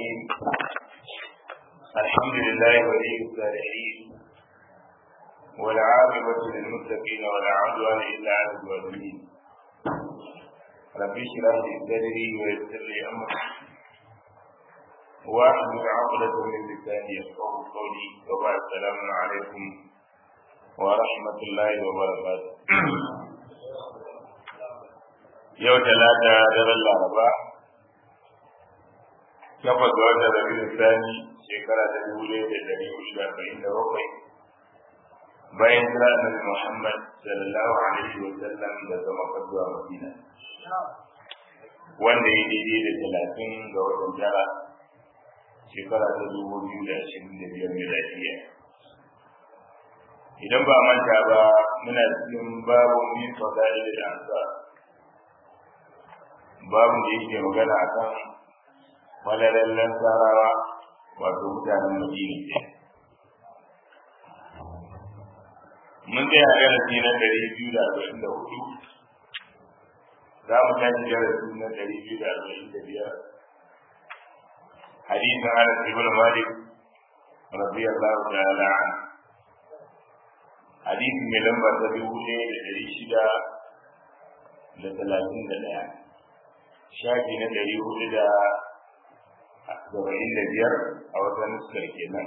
الرحيم الحمد لله ولي الصالحين والعاقبة للمتقين ولا عدوان إلا على الظالمين رب اشرح لي صدري ويسر لي أمري واحلل عقدة من لساني يفقه قولي وبعد السلام عليكم ورحمة الله وبركاته yau talata daren laraba takwas ga watan rabiul sani shekara ta dubu ɗaya da ɗari hudu da arba'in da bakwai bayan jira annabi muhammad sallallahu alaihi wa sallam da zama zuwa madina wanda ya daidai da talatin ga watan tara shekara ta dubu biyu da ashirin da biyar miladiya idan ba manta ba muna cikin babu min fadail da ansar babu da yake magana a kan falalallen sarawa wato mutanen madina mun tsaya a darasi na ɗari biyu da arba'in da hudu za mu tashi darasi na ɗari biyu da arba'in da biyar hadisin anas ibn malik radiyallahu ta'ala an hadisi mai lamba ta dubu ɗaya da ɗari shida da talatin da ɗaya shafi na ɗari hudu da saba'in da biyar a wata nuskar kenan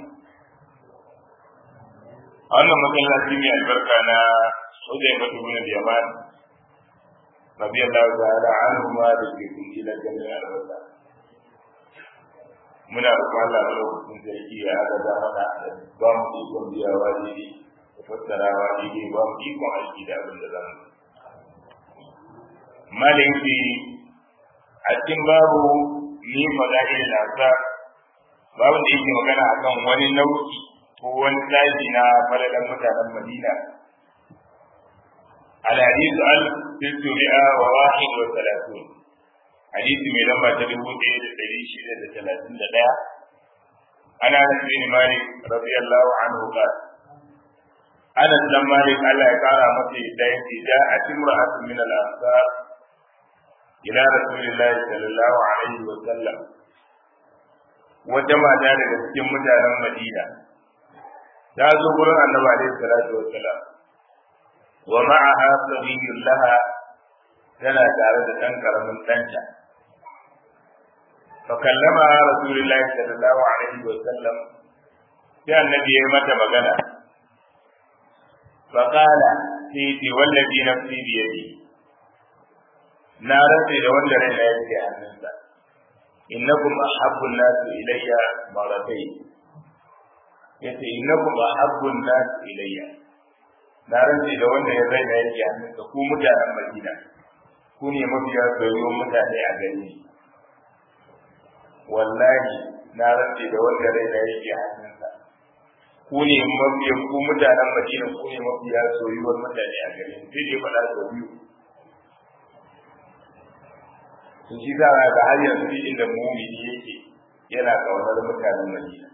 a wannan masallaci mai albarka na hujjai matu bin yaman rabi Allah ta'ala anhu ma da ke kunci na ganin albarka muna roƙon Allah a lokacin sarki ya haɗa da mana ba mu ikon biyawa daidai da fassarawa daidai ba mu ikon aiki da abin da za mu malinki a cikin babu ni fada'il nasa babu da yake magana akan wani nau'i ko wani sashi na falalan mutanen Madina al hadith al tisri'a wa wahid wa salatun hadisi mai lamba ta dubu ɗaya da ɗari shida da talatin da ɗaya ana bin malik radiyallahu anhu qala Anas dan Malik Allah ya kara masa yadda yake da a timra'atun min al-ansar ila rasulillahi sallallahu alaihi wa sallam wata mata daga cikin mutanen Madina ta zo gurin Annabi alaihi salatu wa salam wa ma'aha sabiyyun laha tana tare da ɗan karamin ɗanta fa kallama rasulullahi sallallahu alaihi wa sallam sai annabi ya mata magana fa qala sai wallazi nafsi biyadihi na rantse da wanda rai na yake hannunsa innakum ahabbun nasu ilayya maratai yace innakum ahabbun nasu ilayya na rantse da wanda ya rai na yake hannunsa ku mutanen Madina ku ne mafiya soyayyun mutane a gare ni wallahi na rantse da wanda rai na yake hannunsa ku ne mafiya ku mutanen Madina ku ne mafiya soyayyun mutane a gare ni sai dai faɗa sau biyu sun shi za ga har yanzu inda mumini yake yana kaunar mutanen Madina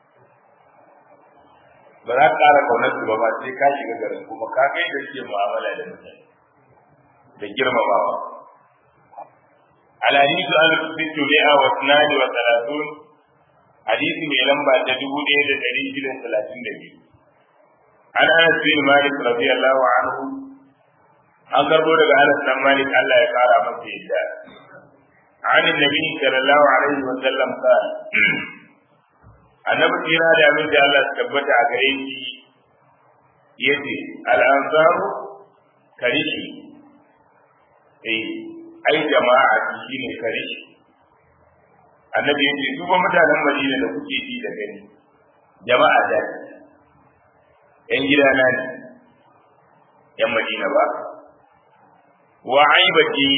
ba za ka ƙara kaunar su ba ba sai ka shiga garin kuma ka ga yadda suke mu'amala da mutane da girmamawa alhadisu an sittu mi'a wa tunani wa talatun hadisi mai lamba ta dubu ɗaya da ɗari shida talatin da biyu an anas bin malik radiyallahu anhu an karbo daga anas dan malik Allah ya kara masa yadda عن النبي صلى الله عليه وسلم قال annabi kira da abin da Allah tabbata a gare shi yace al-ansaru karishi eh ai jama'a shine karishi annabi yace su ba mutanen Madina da kuke ji da gani jama'a da yan gidana ne yan Madina ba wa aibati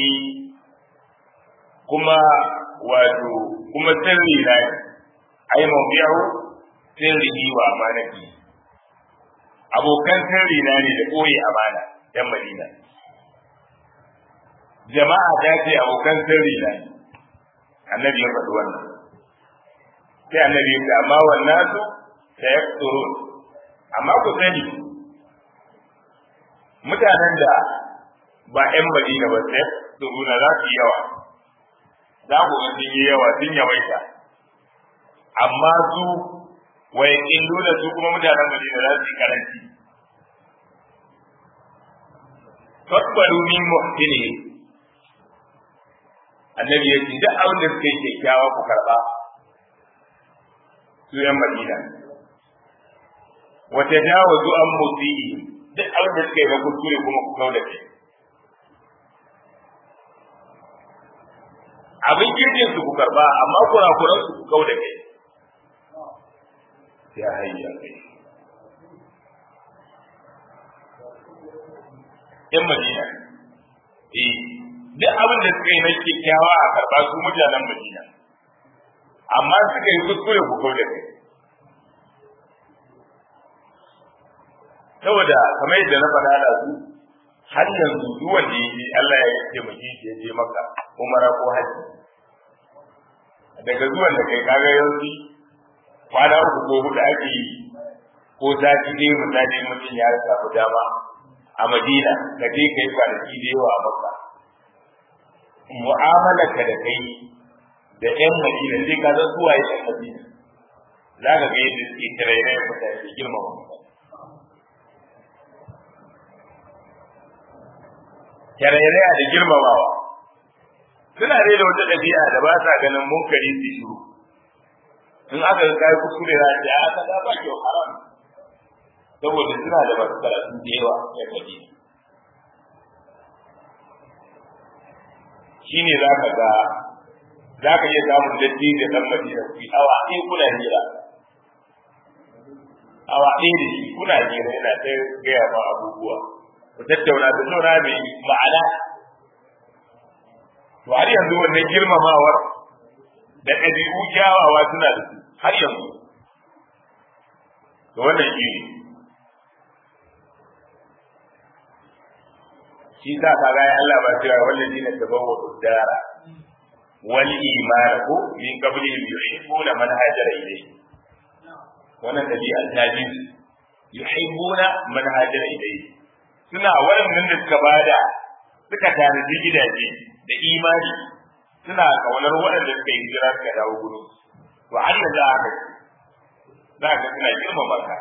kuma wato kuma sirri na ne ai mawdi'u sirrihi wa amanati abokan sirri na ne da koyi amana dan Madina jama'a ta ce abokan sirri na ne annabi ya faɗi wannan sai annabi ya ce amma wannan su sayakturun amma ku sani mutanen da ba 'yan Madina ba sayakturuna za su yi yawa za ku ga sun yi yawa sun yawaita amma su wai illu da su kuma mutanen Madina za su yi karanci fakbaru min muhsini annabi ya ce duk abin da suka yi kyakkyawa ku karba su yan Madina wata jawazu an musi'i duk abin da suka yi na kuskure kuma ku kau da kai abin kirkin su ku karba amma kurakuran su ku kau da kai ya hayya kai yan madina eh duk abin da suka yi na kyakkyawa a karba su mutanen madina amma suka yi kuskure ku kau da kai saboda kamar yadda na faɗa da su har yanzu duk wanda ya je Allah ya taimake shi ya je maka umara ko haji daga zuwan da kai kaga yanzu kwana uku ko huɗu ake yi ko sati ɗaya misali mutum ya samu dama a Madina ka je kai kwanaki da yawa a Makka mu'amala ka da kai da ƴan Madina sai ka san suwa ya ƴan Madina za ka ga yadda suke tarayya mutane girmama mutane tarairaya da girmamawa suna dai da wata ɗabi'a da ba sa ganin munkari su shiru in aka ga kai kuskure na ce a ka ba kyau haram saboda suna da masu karatu da yawa ya kaji shine za ka ga za ka iya samun datti da ɗan madina ku awa ɗaya kuna hira awa ɗaya da shi kuna hira yana ta gaya ma abubuwa ku tattauna da zauna mai ma'ana to har yanzu wannan girmamawar da ɗabi'u kyawawa suna da su har yanzu to wannan shi ne shi sa ka ga Allah ba cewa wannan dinin da bawa dara wal iman ko min qablihim yuhibbuna man hajara ilayhi wannan dabi'a ta ji yuhibbuna man hajara ilayhi suna waɗannan da suka bada suka tanaji gidaje da imani suna kaunar waɗanda suka yi hijira suka dawo gudu to har yanzu haka za ka suna girmama ka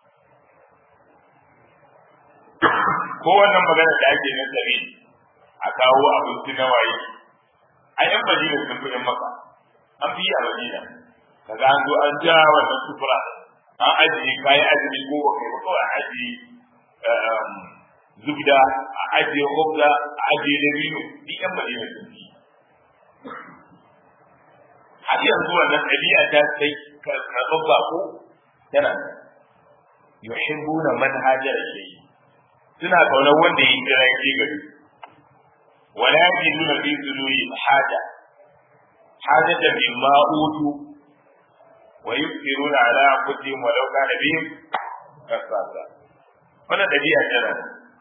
ko wannan magana da ake nan tsare a kawo abinci na waye a yan madina sun fi yan maka an fi a madina kaga an zo an ja wannan sufura an ajiye kayan azumi ko ba kai ba kawai an ajiye zubda a ajiye hobda a ajiye dabino duk yan madina sun fi har yanzu wannan ɗabi'a ta sai karɓar bako tana yuhibbuna man hajara ilayhi suna kaunar wanda ya kira ya gari wala yajiduna fi suduri haja hajata mimma utu wa yusiruna ala anfusihim walau kana bihim kasasa wannan dabi'a tana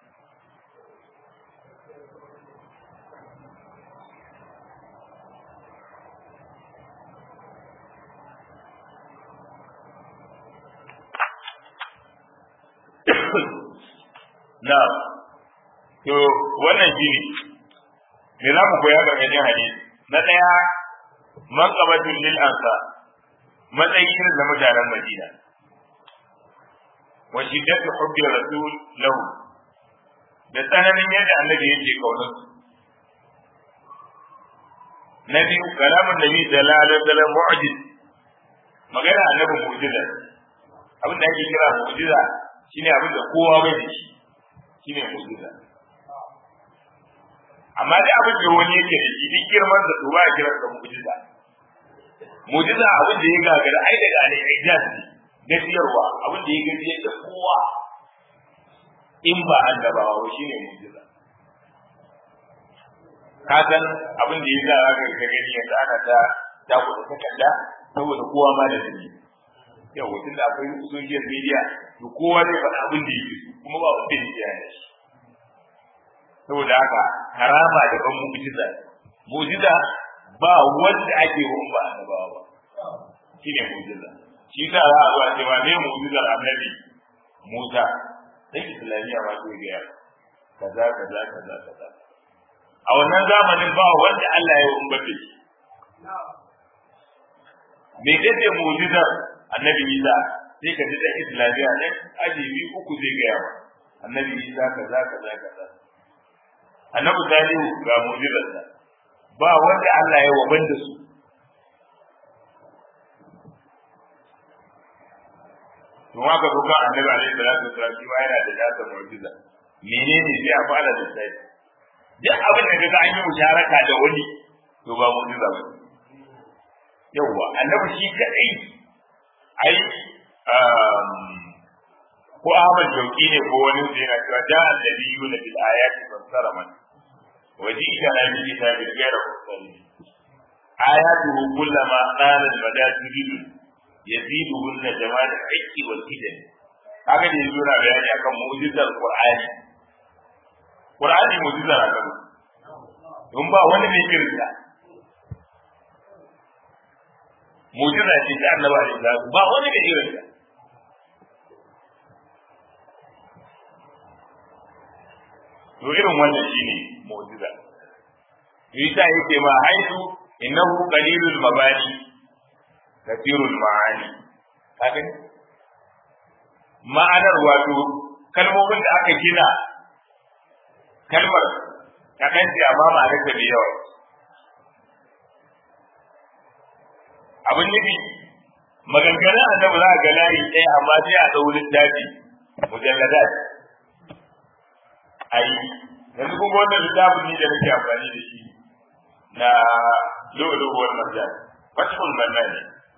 na to wannan shi ne me za mu koya ga gajin hadisi na ɗaya manqabatul lil ansa matsayin da mutanen Madina wa shiddatu hubbi rasul lahu da tsananin yadda annabi yake kaunar su na biyu kalamun nabi sallallahu alaihi wasallam mu'jiz magana annabi mu'jiza abin da ake kira mu'jiza shine abin da kowa bai da shi shine mu'jiza amma da abin da wani yake da shi duk girman da ba ya kiran da mu'jiza mu'jiza abin da ya gagara ai daga al-ijaz ne gajiyarwa abin da ya gajiyar da kowa in ba annabawa ba shine mu'jiza ka san abin da ya za ka ga gani yanzu ana ta ta kuɗa takarda saboda kowa ma da dalili yau tun da akwai social media to kowa zai faɗa abin da yake kuma ba abin da ya yi saboda haka karama da ban mu'jiza mu'jiza ba wanda ake wa ba annabawa ba shine mu'jiza shi ta za a zuwa cewa ne mu'jizar annabi Musa dan Islamiyya ma ke ga kaza kaza kaza kaza a wannan zamanin ba wanda Allah ya umbata shi me dace mu'jizar annabi Isa sai ka ji da islamiya ne aji biyu uku zai gaya wa annabi Isa kaza kaza kaza annabi Salihu ga mu'jizarsa ba wanda Allah ya waban da su to haka kuma annabi alaihi salatu wasallam shi ma yana da dasa mu'jiza menene sai a fara da sai duk abin da kaga an yi musharaka da wani to ba mu'jiza ba yawwa annabi shi kadai ai ko Ahmad Jauki ne ko wani da yana cewa da annabiyuna bil ayati fassara man وجيء على الكتاب غير مختلف آياته كلما قال المدى تجد يزيدهن جمال الحق والهدن haka ne yanzu na bayani akan mu'jizar Qur'ani Qur'ani mu'jizar akan don ba wani mai kirka mu'jiza ce ta Annabi alaihi salatu ba wani mai kirka to irin wannan shine mu'jiza Isa yake ma haitu innahu qalilul mabani kathirul ma'ani kaga ma'anar wato kalmomin da aka gina kalmar ta kanci amma ma'anar ta da yawa abin nufi maganganun annabi za a ga layi ɗaya amma sai a ɗau littafi mujalladat ai yanzu kuma wannan littafin ne da nake amfani da shi na lu'lu'ul marjan fathul mannan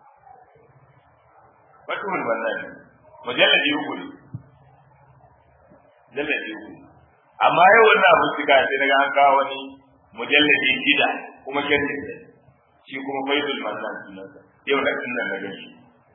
fathul mannan mujalladi uku ne mujalladi uku amma yau wannan abu suka sai daga an kawo wani mujalladi gida kuma sharhi ne shi kuma faidul mannan sunansa yau da kin nan na gani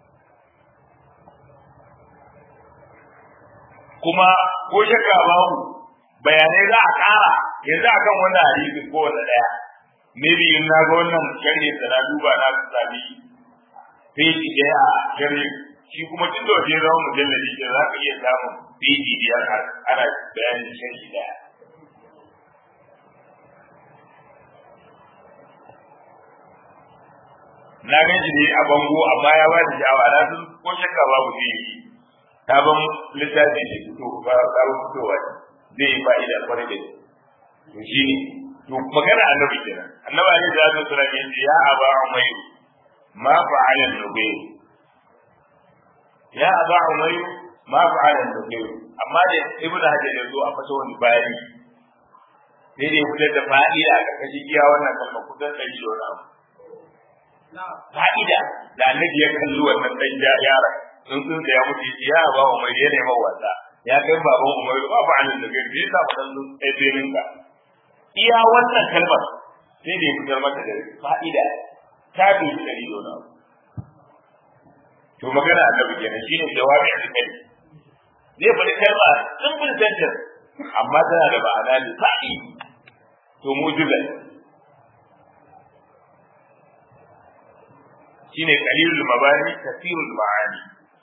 kuma ko shakka babu bayanai za a ƙara yanzu akan wannan hadisi ko wanda ɗaya maybe in na ga wannan sharhi da na duba na sami peji ɗaya a sharhi shi kuma tun da waje zama mujalladi ke za ka iya samun peji biyar ana bayanin sharhi ɗaya na gan shi ne a bango amma ya ba da sha'awa na sun ko shakka babu zai yi ta ban littafi shi fito ba sabon fitowa zai yi fa'ida kwarai da to shi ne to magana annabi kenan annabi ne da zai tsara ne ya aba umayr ma fa'ala nubayr ya aba umayr ma fa'ala nubayr amma da ibnu hajar ya zo a fata wani bayani sai dai fitar da fa'ida a karkashin iya wannan kalma kusan ɗari da wani abu fa'ida da annabi ya kalli wannan dan yaron sun sun da ya mutu ya ba umar ya nema wasa ya kai baban umar ba ba anan da gari ya sa dan sun kai benin ka iya wannan kalmar sai da ya fitar mata da fa'ida ta bi dari dona to magana annabi kenan shine jawabi a cikin zai faɗi kalma simple sentence amma tana da ma'ana ne fa'i to mujiza shine qalilul mabani kathirul ma'ani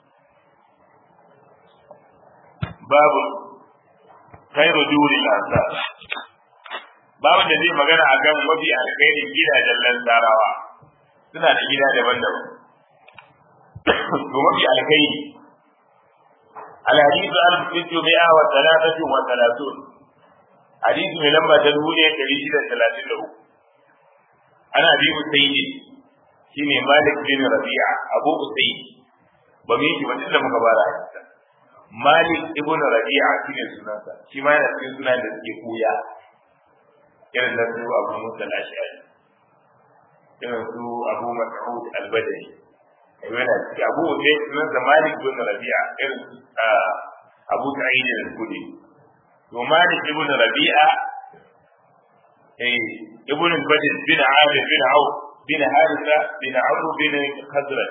babu khairu duril ansar babu da zai magana akan mafi alkhairin gidajen lantarawa suna da gida daban-daban to mafi alkhairi الحديث ألف ستمائة وثلاثة وثلاثون حديث من لما تنهوني كريشة ثلاثين له أنا أبي سيدي shine Malik bin Rabi'a Abu Usayd ba mu yi ba tunda muka bara Malik ibn Rabi'a shine sunansa shi ma yana cikin sunan da suke koya irin da su Abu Musa al-Ash'ari irin su Abu Mas'ud al-Badri yana cikin Abu Usayd sunansa Malik bin Rabi'a irin Abu Sa'id al-Khudri to Malik ibn Rabi'a eh ibn al-Badr bin Amir bin Auf بن حارثة بن عمرو بن خزرج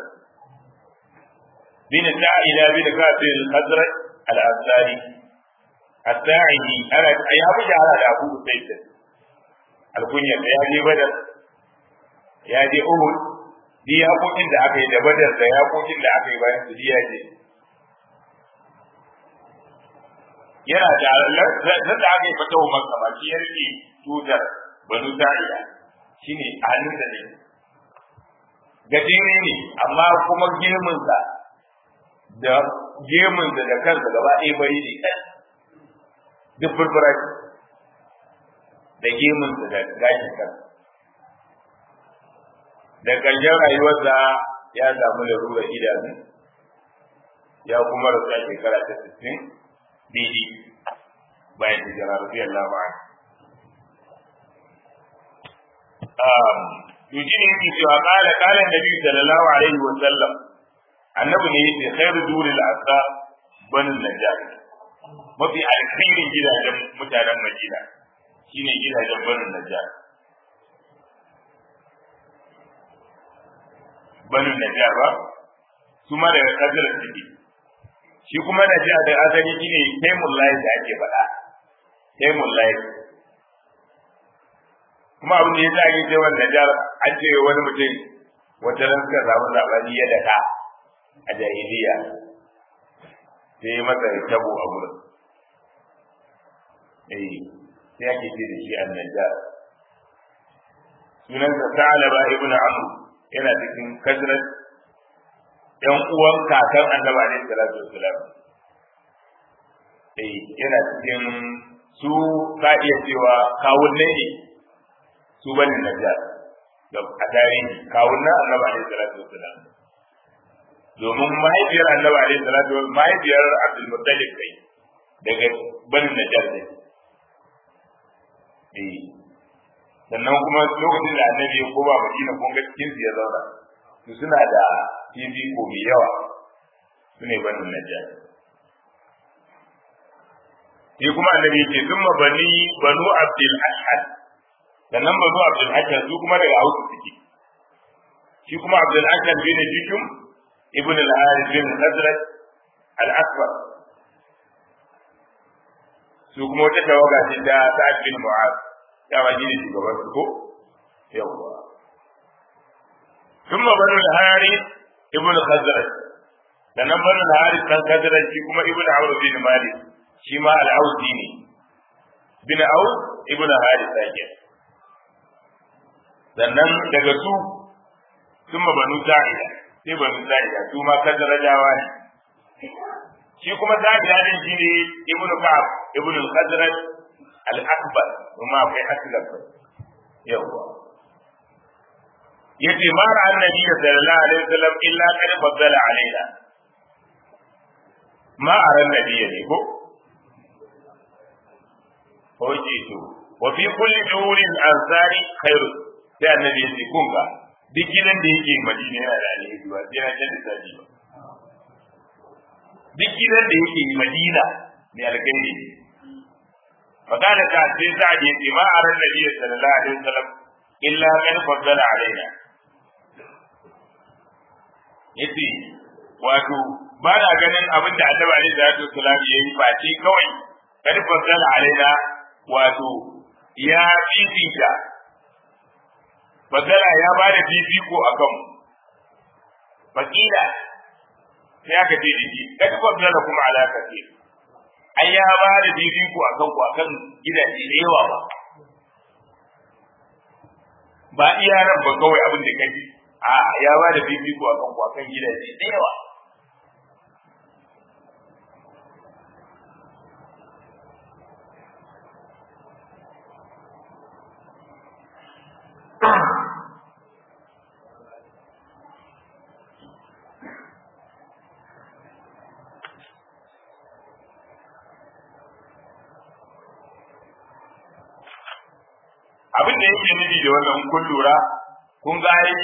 بن سائلة بن كعب بن الخزرج الأنصاري الساعدي أنا يا أبو جعل أبو سيد الكنية يا جي بدر يا جي أهود دي yakokin da aka yi da badar da yakokin da aka yi bayan su ya je yana da nan da aka yi fata wa makka ba shi ya rike tutar banu sa'ida shine a hannun da ne gajere ne amma kuma gemunsa da gemunsa da kansa gaba ɗaya bari ne ɗan duk furfura da gemunsa da gashin kansa da ƙarshen rayuwarsa ya samu larurar idanu ya kuma rasu a shekara ta sittin daidai bayan hijira radiyallahu anhu to shi ne yake cewa kala kala nabi sallallahu alaihi wa sallam annabi ne yace khairu duril asa banin najjar mafi alkhairin gidajen mutanen madina shine gidajen banin najjar banin najjar ba su ma daga kasar suke shi kuma najjar da asali shine taimul layi da ake faɗa taimul layi kuma abin da ya sa ake wanda jar an ce wani mutum wata ran suka samu zabani ya daka a jahiliya sai masa tabo a gurin eh sai ake ce da shi annajar sunansa Sa'alaba ibn Amr yana cikin kasrat yan uwan kakan Annabi alaihi salatu wassalam eh yana cikin su ka iya cewa kawun ne su bane najjar da a tarihi kawun na annabi alaihi salatu wasalam domin mahaifiyar annabi alaihi salatu wasalam mahaifiyar abdul muttalib kai daga bani najjar ne eh sannan kuma lokacin da annabi ya koma madina kun ga cikin ya zauna su suna da fifiko mai yawa su ne bani najjar sai kuma annabi ya ce thumma bani banu abdul ashhad sannan bazu Abdul Hakam su kuma daga Hausa suke shi kuma Abdul Hakam bin Jishum ibn al-Harith bin Hazrat al-Asfar su kuma wata tawaga ce ta Sa'ad bin Mu'az ya ba gini shugaban su ko yawwa ثم بنو الحارث ابن خزرج sannan banu al-Harith dan Khazraj shi kuma ibn Amr bin Malik shi ma al-Ausi ne bin Aus ibn Harith sake sannan daga su sun ma banu sa'ida sai banu sa'ida su ma kan darajawa ne shi kuma sa'ida din shi ne ibn ka'ab ibn al-khazraj al-akbar kuma akwai aslam yawa yace ma ra annabi sallallahu alaihi wasallam illa qad faddala alaina ma ara annabi ne ko Oje to, wa fi kulli durin ansari khairu sai annabi ya ce kun ga duk gidan da yake madina yana da alheri ba sai na canza saji ba duk gidan da yake madina ne alkhairi ne fakada ta sai sa'ad ya ce ma aran nabi sallallahu alaihi wasallam illa kan faddala alaina yace wato ba na ganin abin da annabi alaihi salatu wasallam yayi face kawai kan faddala alaina wato ya fifita Bagara ya ba da fifiko a kanmu. Fakila sai aka ce da shi, kada bagara kuma alaka ce. Ai ya ba da fifiko a kanku a kan gidaje da yawa ba. Ba iya nan ba kawai abin da kaji. A ya ba da fifiko a kanku a kan gidaje da yawa. abin da yake nufi da wannan kun lura kun ga ai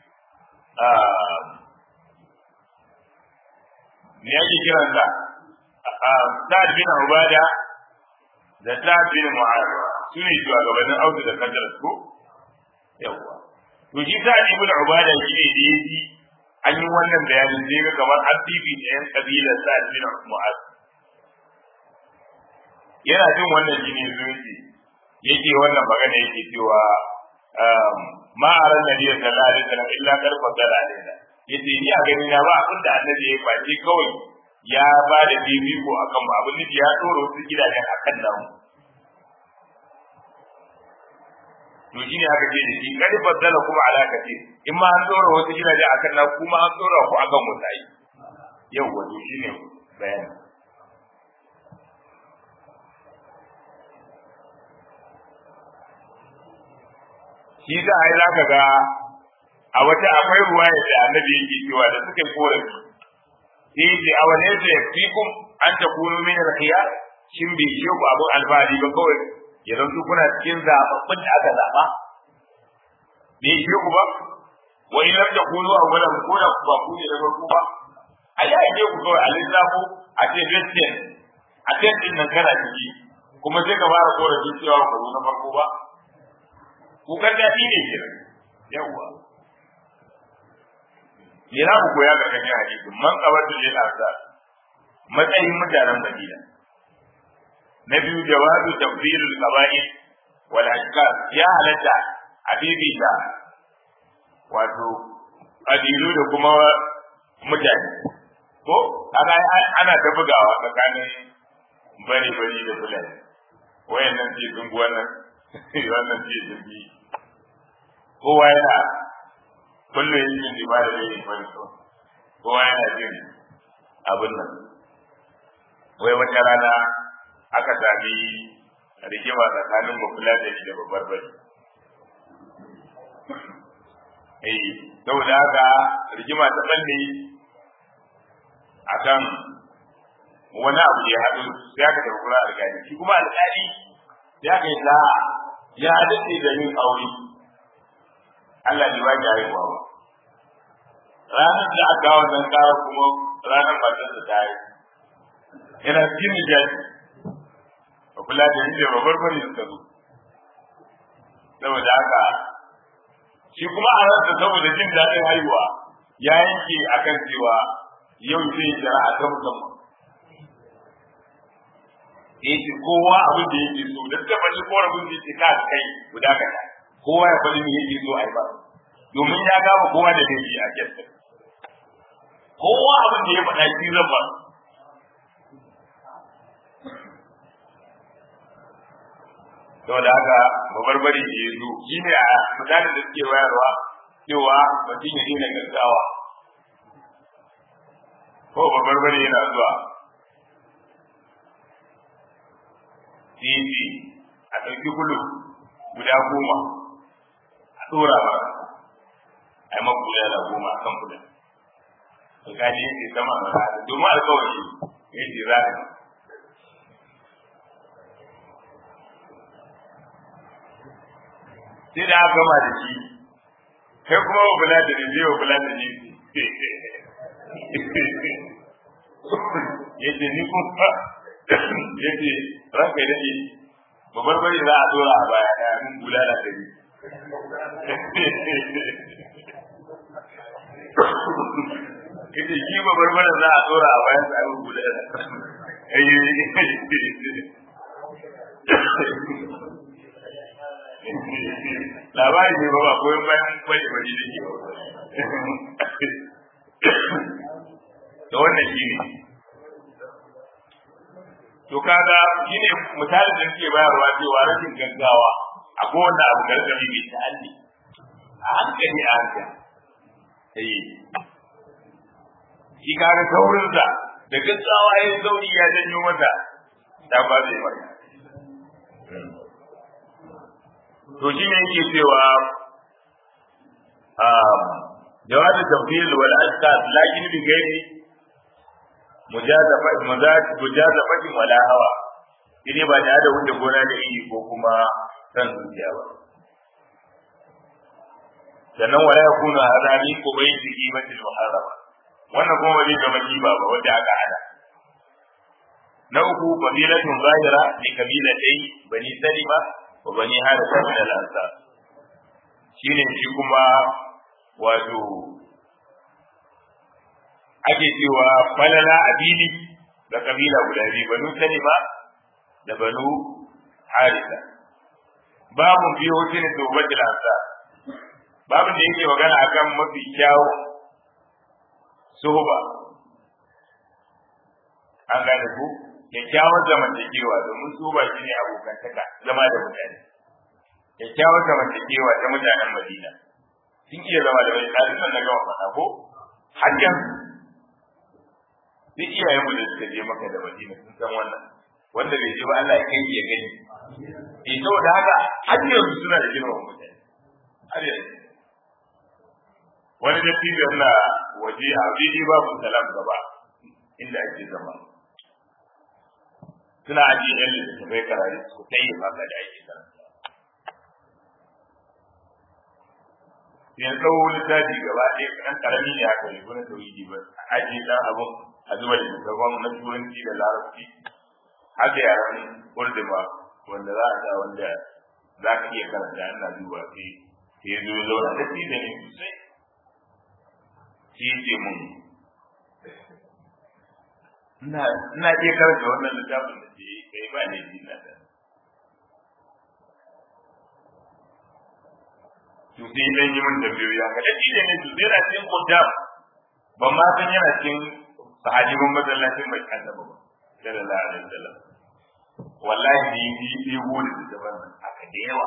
me yake kiran sa Sa'ad bin Ubada da Sa'ad bin Mu'adh su ne shugabannin Audu da Kadar ko yawa to shi Sa'ad bin Ubada shi ne da yaji an yi wannan bayanin sai ga kamar an bibi da yan kabilar Sa'ad bin Mu'adh yana jin wannan jini zuwa yake wannan magana yake cewa ma aran nabi sallallahu alaihi wasallam illa karfa dala alaina yace ni a gani na ba abin da annabi ya face kawai ya ba da bibiko akan mu abin nufi ya dora wasu gidajen akan namu to shine aka ce da shi kad faddala kuma ala kace in ma an tsora wasu gidaje akan na kuma an tsora ku akan wasu ai yau wato shine bayani shi za a yi za ka ga a wata akwai ruwa da annabi yake cewa da suka yi korafi sai ce a wane da fi kun an ta kuno min rahiya shin bai ishe ku abin alfahari ba kawai ya zanto kuna cikin zaɓaɓɓun da aka zaɓa bai ishe ku ba wa in lam takunu awwalan ko da ba ku ne da farko ba a yi ake ku kawai a lissafo a ce christian a ce din nan kana ciki kuma sai ka fara korafi cewa ba zo na farko ba kukan daɗi ne ke yawwa me za ku koya ga kan hadisin man qabatu lil azab matsayin mutanen Madina na biyu jawazu tafdil al qaba'il wal ashkar ya halatta habibi da wato adilu da kuma mutane ko kaga ana ta bugawa tsakanin bari bari da fulani wayannan ce dungu wannan wannan ce dungu kowa yana kullum yin yin ibada da yin bari so kowa yana jin abin nan wai wata rana aka sami rigima tsakanin mafula da da babbar bari eh saboda haka rigima ta balle akan wani abu ya haɗu sai aka tafi kura alƙali shi kuma alƙali ya kai za ya dace da yin aure Allah bai ba ki haihuwa ba ranar da aka kawo nan kawo kuma ranar matar da ta yi yana cikin nijaji ba kula da yin ba barbari da zo saboda haka shi kuma a ransa saboda jin daɗin haihuwa ya yanke akan cewa yau zai jira a ta musamman yake kowa abin da yake so da suka faɗi korafin da yake ka kai guda kaɗa kowa ya faɗi me yake so a yi ba domin ya gama kowa da laifi a kyasta kowa abin da ya faɗa shi zan ba saboda haka babarbari da ya zo shi ne a mutane da suke wayarwa cewa mutum ya daina gaggawa ko babarbari yana zuwa titi a ɗauki kulu guda goma a ɗora ba a yi maku da goma a kan kudin alƙali yake sama a rana domin alƙawari yake za a sai da aka gama da shi kai kuma wa kula da ne wa kula da ne yace ni kuma yace ranka dade babbar bari za a dora a baya da mun bulala da ni kace shi babbar bari za a dora a baya da mun bulala labari ne ba ba koyon bayan kwaje bari da ke da wannan shi ne to kaga shine misalin da suke bayarwa cewa rashin gaggawa a kowanne abu gargami mai ta'alli a hankali a hankali eh shi kaga saurin sa da gaggawa yayin sauri ya janyo mata ta ba zai mata to shine yake cewa جواز التفضيل والأشكال لكن بغير mujazafati wala hawa shine ba tare da wuce gona da iri ko kuma san zuciya ba sannan wala yakunu hadani ko bai da kimatil muharrama wannan kuma ba zai zama kiba ba wanda aka hada na uku fadilatun zahira li kabilatai bani salima wa bani harisa min al-ansar shine shi kuma wato ake cewa falala abili da kabila guda biyu banu salima da banu harisa babu biyo shine tobatul ansa babu da yake magana akan mafi kyawu suhuba an gane ku kyakkyawar zamantakewa domin suhuba shine abokantaka zama da mutane kyakkyawar zamantakewa ta mutanen madina sun iya zama da wani ɗalibin na gama faɗa ko har yanzu duk iyayen mu da suka je maka da madina sun san wannan wanda bai je ba Allah ya kai ya gani eh saboda haka har yanzu suna da girma mutane har yanzu wani da tijo na waje a fili babu salam gaba inda ake zama suna ajiye yan littattafai karari su kai maka da ake karanta sai tsawo littafi gaba ɗaya kan karami ne haka ne wani tauhidi ba a ajiye ɗan abun a zuba da littattafan na turanci da larabci haka yaran urduma wanda za a sa wanda za ka iya karanta ana duba sai sai zo ya zauna da shi da ne sosai shi ce mun ina ina iya karanta wannan littafin da ke kai ba ne ji na da to sai dan yi mun tambayoyi haka da shi da ne to sai na cikin kudam ban ma san yana cikin sahabban masallacin mai annabi ba sallallahu alaihi wasallam wallahi ni ni ni wuri da zaman nan haka da yawa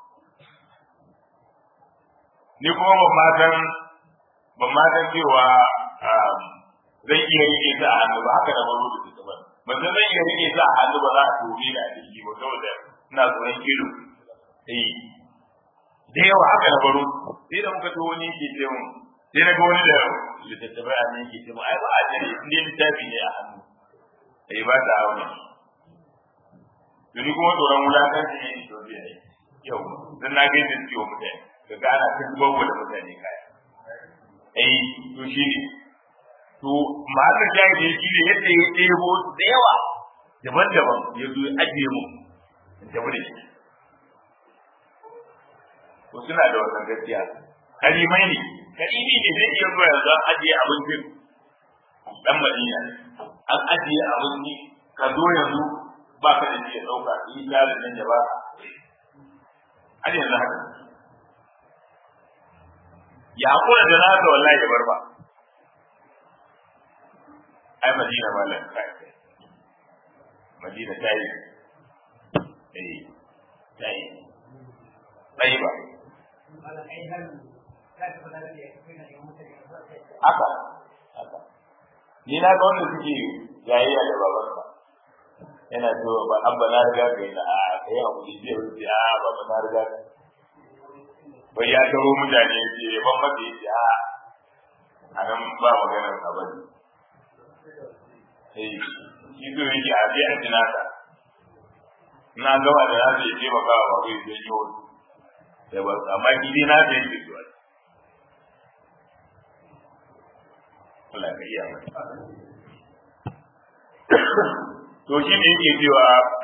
ni kuma ban ma san ban ma san cewa zai iya rike ta a hannu ba haka da baro da zaman ban san zai iya rike ta a hannu ba za a tobe da shi ba saboda ina tsoron kilo eh da yawa haka da baro sai da muka to wani ke ce mun sai na ga wani da littattafai a nan ke ce mun ai ba a jere in dai littafi ne a hannu ai ba ta auna Tuni kuma tsoron wulakanci ne to biya ne. Yau, dan na ga yadda ciwo mutane, ka ga ana kan babu da mutane kaya. Eh, to shi ne. To, ma'anar jahili shi ne yadda ya ɗebo da yawa daban-daban ya zo ya ajiye mu in tafi da shi. To suna da wannan gaskiya. Karimai ne, karimi ne zai iya zuwa yanzu an ajiye abincin dan Madina. An ajiye abinci ka zo yanzu ba ka da ya ɗauka yi jarin nan ya ba har yanzu haka ya hakura da na ka wallahi ya bar ba ai madina malam kai madina ta yi eh ta yi bai ba haka haka ni na ga wanda suke yayayya da babansa yana cewa ba an ba na riga ka yi na a kai hakuri zai wuce a ba ba na riga ka bai ya taro mutane ya ce ya ban mata ya ce a a nan ba maganar ka ba ne eh shi so yake a je a ji nasa na gaba da na ce ce maka ba bai zai yi wani da ba amma shi dai na zai ce zuwa Allah ka iya mata to shi ne yake cewa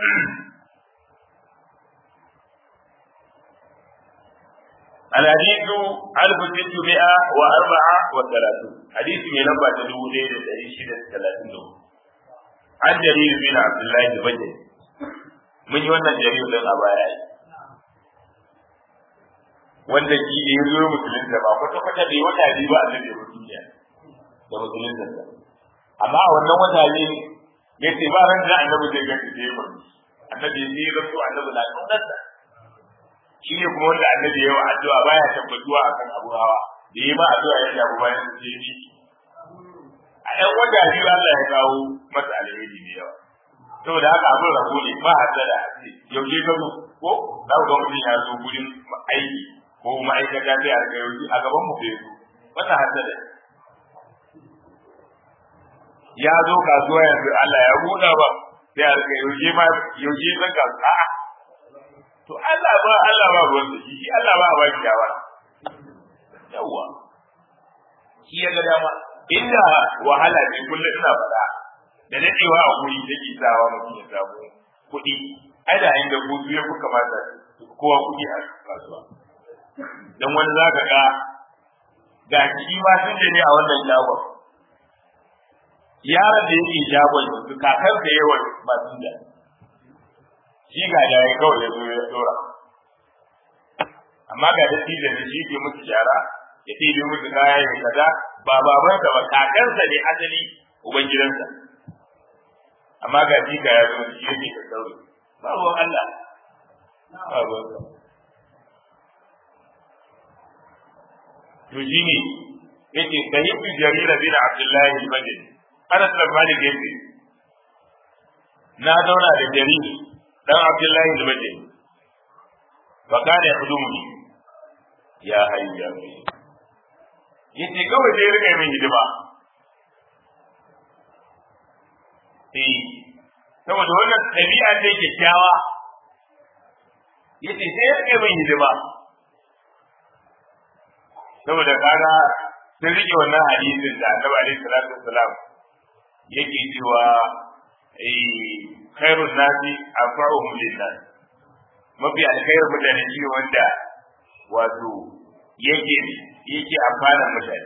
الحديث ألف ستمائة وأربعة وثلاثون حديث من لمبة تدو ليلة تريشدة ثلاثين عن جرير بن عبد الله البجلي من يوانا جرير لن أبايا wanda shi da ya zo musulunta ba kwata kwata bai wata biyu ba a nan da duniya da musulunta amma a wannan wata ne ya ce ba ran da annabi zai ga da yawa annabi ya yi rasu annabi na kaunarsa shi ne kuma wanda annabi ya yi addu'a baya tabbatuwa akan abu hawa da yi ma addu'a ya shafi bayan su sai ni a ɗan wata biyu Allah ya kawo masa alheri da yawa saboda haka abin rabo ne ba hasada yaushe ka zo ko za ku ga mutum ya zo gurin aiki ko ma'aikata sai a rika yauki a gaban mu bai zo wannan hasada ya zo kasuwa yanzu Allah ya buɗa ba sai a rika yaushe ma yaushe zan ka a'a to Allah ba Allah ba ruwan da shi Allah ba ba shawara yawa shi ya ga dama inda wahala ne kullum ina faɗa da dadewa a guri take sawa mutum ya samu kuɗi ai da inda gudu ya fi kamata kowa kuɗi a kasuwa dan wani zaka ga ga shi ma sun ne a wannan shagon yaron da yake shagon yanzu kakar da yawan masu da shi ga da ya kawai ya zo ya dora amma ga da da ne shi ke musu shara ya ɗebe musu kaya ya kaza ba babansa ba kakansa ne asali uban gidansa amma ga shi ga ya zo shi yake ka sauri ba ruwan Allah ba ruwan to shine yace sahibu jarir bin abdullahi al-badri ana da malik yace na zauna da jarir dan abdullahi al-badri fa kana yakhdumuni ya hayya yace kawai sai rika min hidima eh saboda wannan dabi'a ce kyakkyawa yace sai ya rika min hidima saboda kaga sun rike wannan hadisin da Annabi alaihi salatu wassalam yake cewa eh khairun nasi anfa'uhum lin-nas mafi alkhairu mutane shi wanda wato yake yake amfana mutane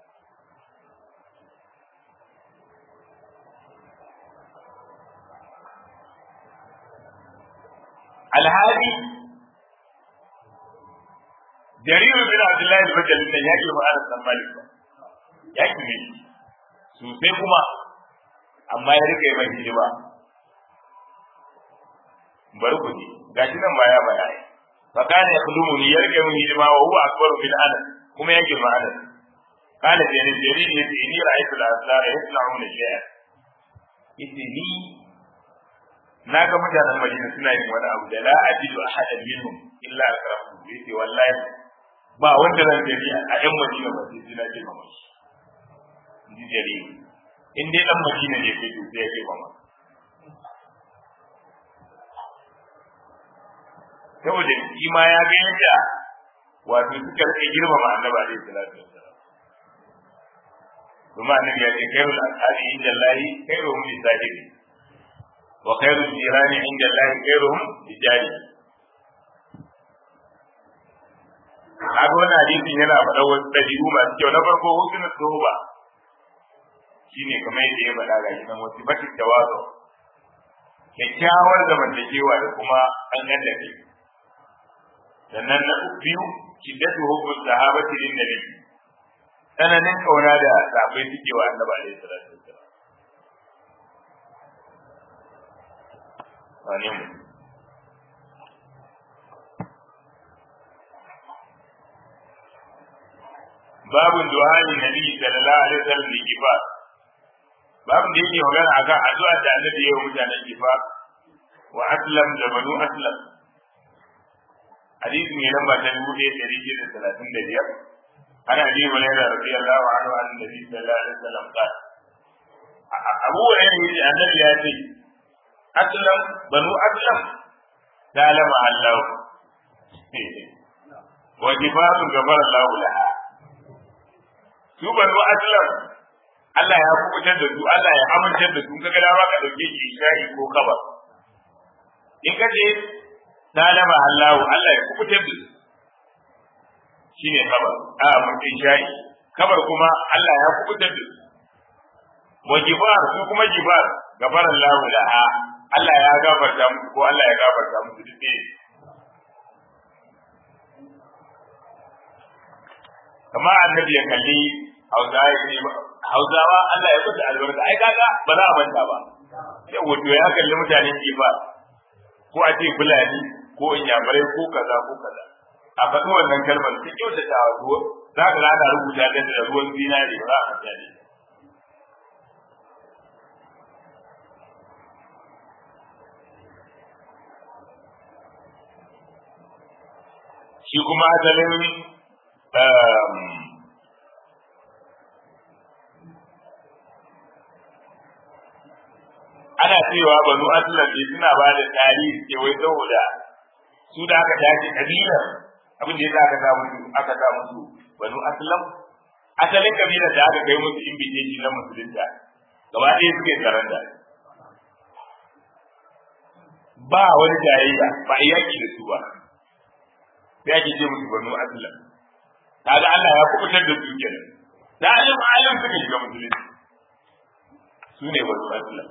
alhali jarir bin abdullahi al-bajali da yake ba ana san malik ba yake ne sosai kuma amma ya rike mai hijima bari ku ji gashi nan ba ya baya fa kana yakhdumuni ya rike min hijima wa huwa akbaru min ana kuma ya girma ana kana da ne jarir ya ce ni ra'aytu al-asara yasna'una shay'a yace ni na ga mutanen Madina suna yin wani abu da la ajidu ahadan minhum illa akramu yace wallahi ba wanda zan gani a yan Madina ba sai suna ce mama shi ji jari in dai dan Madina ne sai sai ya ce mama saboda shi ma ya ga yadda wato suka rike girmama annabi alaihi salatu wassalam kuma annabi ya ce khairul ashabi inda Allah khairuhum li sahibi wa khairul jirani inda Allah khairuhum li jari kaga wannan hadisin yana faɗa wasu ɗabi'u masu kyau na farko husnul soba shine kamar yadda ya faɗa ga shi nan wasu batin tawazu kyakkyawar zamantakewa da kuma an da kai sannan na biyu shiddatu hubbus sahabati lin nabi tsananin kauna da sahabbai suke wa annabi alaihi salatu wassalam wane mu babu du'ani nabi sallallahu alaihi wasallam da kifa babu da yake magana akan addu'a da annabi ya yi mutanen kifa wa aslam da banu aslam hadisi mai lamba ta dubu ɗaya ɗari biyu da talatin da biyar ana abi hurairah radiyallahu anhu an nabi sallallahu alaihi wasallam qala abu hurairah yace annabi ya ce aslam banu aslam dalama allah wa kifatu gabar allah laha su banu aslam Allah ya kubutar da su Allah ya amintar da su kaga dama ka dauke shi shayi ko kabar in ka je talaba Allah Allah ya kubutar da su shine kabar a mutum shayi kabar kuma Allah ya kubutar da su wa jibar su kuma jibar gafar Allah laha Allah ya gafarta musu ko Allah ya gafarta musu duk ɗaya kama annabi ya kalli hausawa ya ce hausawa Allah ya kusa albarka ai kaga ba za a manta ba yau wato ya kalli mutanen jifa ko a ce fulani ko inyamurai ko kaza ko kaza a faɗi wannan kalmar ta kyautata wa ruwa za ka ana rubuta ta da ruwan zinari ba za a manta ne shi kuma asalin ana cewa banu aslam ne suna ba da tarihi ke wai saboda su da aka tashi kabila abin da ya aka sa musu aka sa musu banu aslam asalin kabila da aka kai musu invitation na musulunta gaba ɗaya suke tsaron da ba wani jayayya ba a yaki da su ba sai ake ce musu banu aslam kaga Allah ya kubutar da su kenan da alim alim suka shiga musulunci su ne banu aslam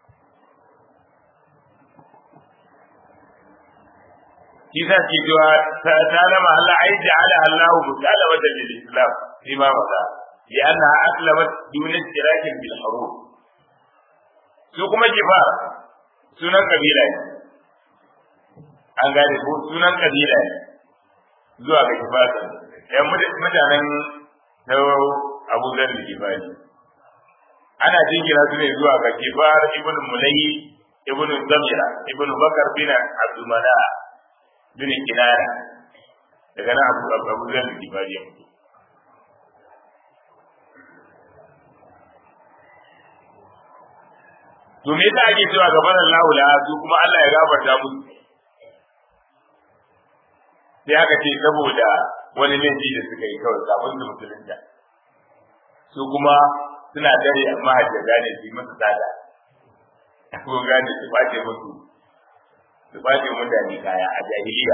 shi za ki cewa ta lama Allah ai ja'ala Allah mutala wa lil Islam fi ma wada li anna aslamat dun istirakin bil harub su kuma kifa sunan kabila ne an gane ko sunan kabila ne zuwa ga kifa yan mutanen na Abu Dharr al-Ghifari ana jingina su ne zuwa ga Kifar ibn Mulayyi ibn Zamira ibn Bakar bin Abdul Mana bin Kinana daga nan Abu Abu Dharr al-Ghifari ya fito to me yasa ake cewa gaban Allah la su kuma Allah ya gafarta musu sai aka ce saboda wani laifi da suka yi kawai kafin su musulunta su kuma suna dare amma hajjaga ne su yi masa tsada ko gane su bace musu su bace mutane kaya a jahiliya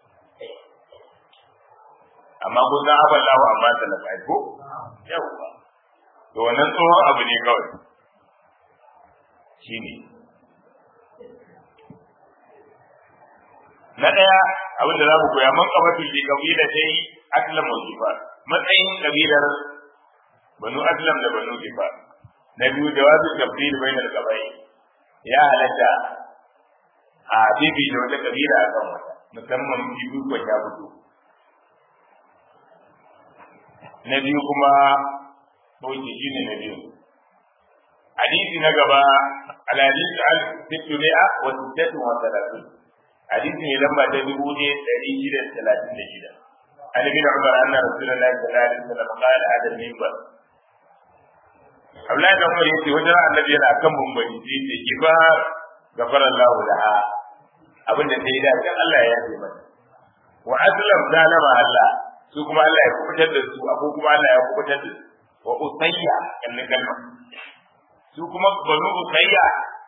amma ko san abin lawa amma talaka ko yawwa to wannan tsohon abu ne kawai shine na ɗaya abin da za mu koya man kafatul bi kabila dai aslam wa jifar matsayin kabilar banu aslam da banu jifar na biyu jawazu tafsir bainal qabai ya halatta a bibi da wata kabila a kan wata musamman bibi ko ta fito na biyu kuma sauki shine na biyu hadisi na gaba al-hadith al-sittimi'a wa sittatu wa thalathun hadisi ne lamba ta dubu ne ɗari shida da talatin da shida an bin umar anna rasulullahi sallallahu alaihi wasallam qala hada minbar Abdullahi da Umar yace wajen annabi yana kan mumbari sai ce ki ba gafara Allah laha abin da sai da kan Allah ya yi mata wa aslam zalama Allah su kuma Allah ya kubutar da su abu kuma Allah ya kubutar da su wa usayya kan kalma su kuma banu usayya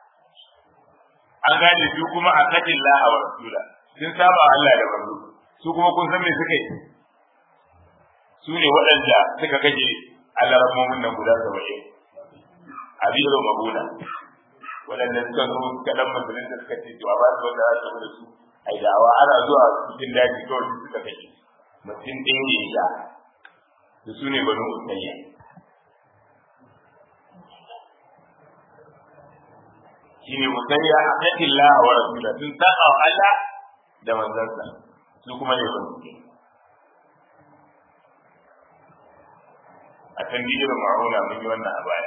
an gane su kuma a katin laha wa rasula sun saba Allah da manzo su kuma kun san me suka yi su ne waɗanda suka kaje Allah rahmomin nan guda saba'in a biro mabuna waɗanda suka zo suka dan musulun da suka ce to a ba su wanda za su da su ai dawa ana zuwa cikin daji kawai su suka kaje mutum ɗaya ne ya da su ne banu usayya shine musayya haqqin Allah wa rasula sun saba wa Allah da manzansa su kuma ne ban a can dijin ma'auna mun yi wannan a baya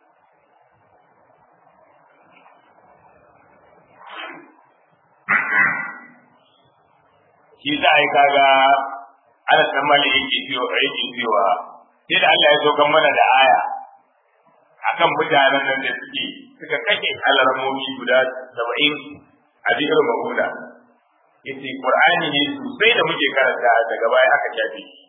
shi za a yi kaga ana tsammani yake cewa yake cewa sai da Allah ya zo kan mana da aya akan mutanen nan da suke suka kashe alarmomi guda saba'in a biyar mahula yace qur'ani ne sosai da muke karanta daga baya aka shafe shi